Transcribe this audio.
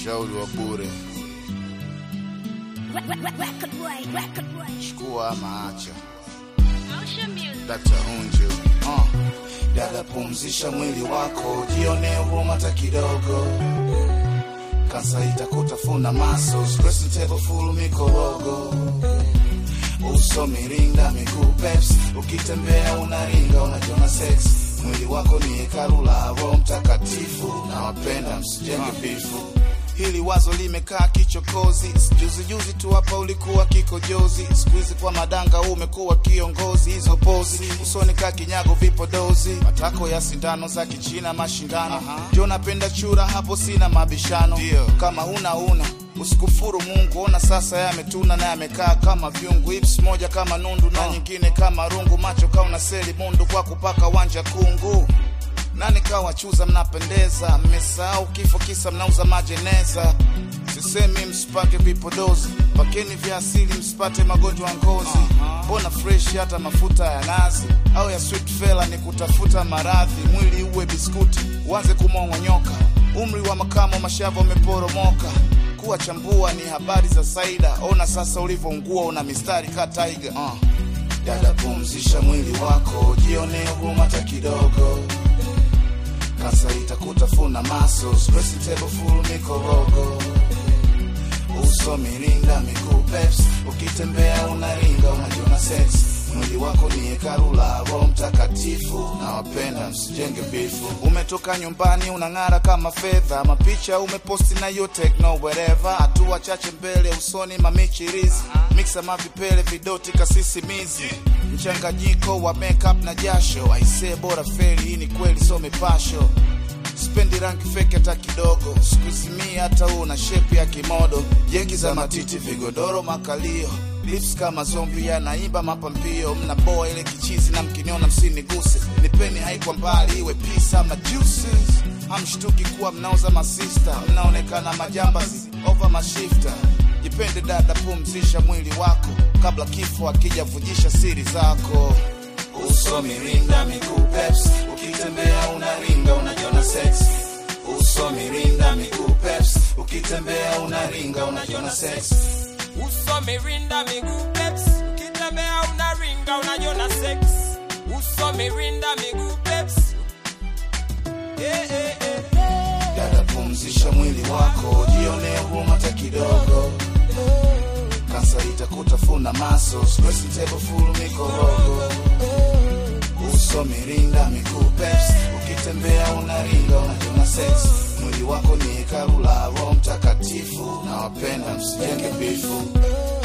ushauri wa bure, Record way, record way. chukua ama acha. Motion music. Dr. Unju uh. Dada, pumzisha mwili wako, jione huruma hata kidogo. Kansa itakutafuna muscles, pressing table full mikorogo. Uso miringa, miguu peps, ukitembea unaringa, unajiona sex. Mwili wako ni hekalu la Roho Mtakatifu, na wapenda msijenge bifu. Hili wazo limekaa kichokozi, juzi juzi tu hapa ulikuwa kikojozi, siku hizi kwa madanga umekuwa kiongozi. Hizo pozi usoni kaa kinyago, vipodozi, matako ya sindano za kichina, mashindano. Jo, napenda chura, hapo sina mabishano. Kama huna huna usikufuru Mungu, ona sasa yametuna na yamekaa kama vyungu, hips moja kama nundu na nyingine kama rungu, macho kauna seli mundu kwa kupaka wanja kungu nani kawachuza, mnapendeza, mmesahau kifo kisa mnauza majeneza. Sisemi msipake vipodozi, pakeni vya asili msipate magonjwa ya ngozi. Mbona fresh hata mafuta ya nazi au ya sweet fella ni kutafuta maradhi. Mwili uwe biskuti, uanze kumong'onyoka, umri wa makamo, mashavu ameporomoka. Kuwa chambua ni habari za Saida, ona sasa ulivyoungua, una mistari ka tiger. Uh. Dada, pumzisha mwili wako, jione huruma hata kidogo kansa itakutafuna muscles, pressing table full mikorogo, uso miringa, miguu peps, ukitembea unaringa, unajiona sex. Mwili wako ni hekalu la Roho Mtakatifu, na wapenda msijenge bifu. Umetoka nyumbani unang'ara kama fedha, mapicha umeposti na yo techno wherever, hatua chache mbele usoni mamichirizi, mixa mavipele vidoti kasisimizi, mchanganyiko wa makeup na jasho, aisee bora feli, hii ni kweli so mipasho Sipendi rangi fake hata kidogo, sikuzimia hata una shepu ya kimodo, jegi za matiti, vigodoro, makalio, lips kama zombi yanaimba mapambio, mnaboa ile kichizi na mkiniona msiniguse, nipeni haikwa mbali iwe peace ama juices. Hamshtuki kuwa mnauza masista, mnaonekana majambazi over mashifta. Jipende dada, pumzisha mwili wako kabla kifo akijavujisha siri zako uso mirinda miguu peps ukitembea unaringa unajiona sex uso mirinda miguu peps ukitembea unaringa unajiona sex Uso mirinda miguu peps, ukitembea unaringa unajiona sex. Uso mirinda miguu peps. Eh, eh, eh. dada pumzisha mwili wako jione huruma hata kidogo kansa itakutafuna muscles pressing table full mikorogo uso mirinda miguu peps ukitembea unaringa unajiona sex mwili wako ni hekalu la Roho Mtakatifu na wapenda msijenge bifu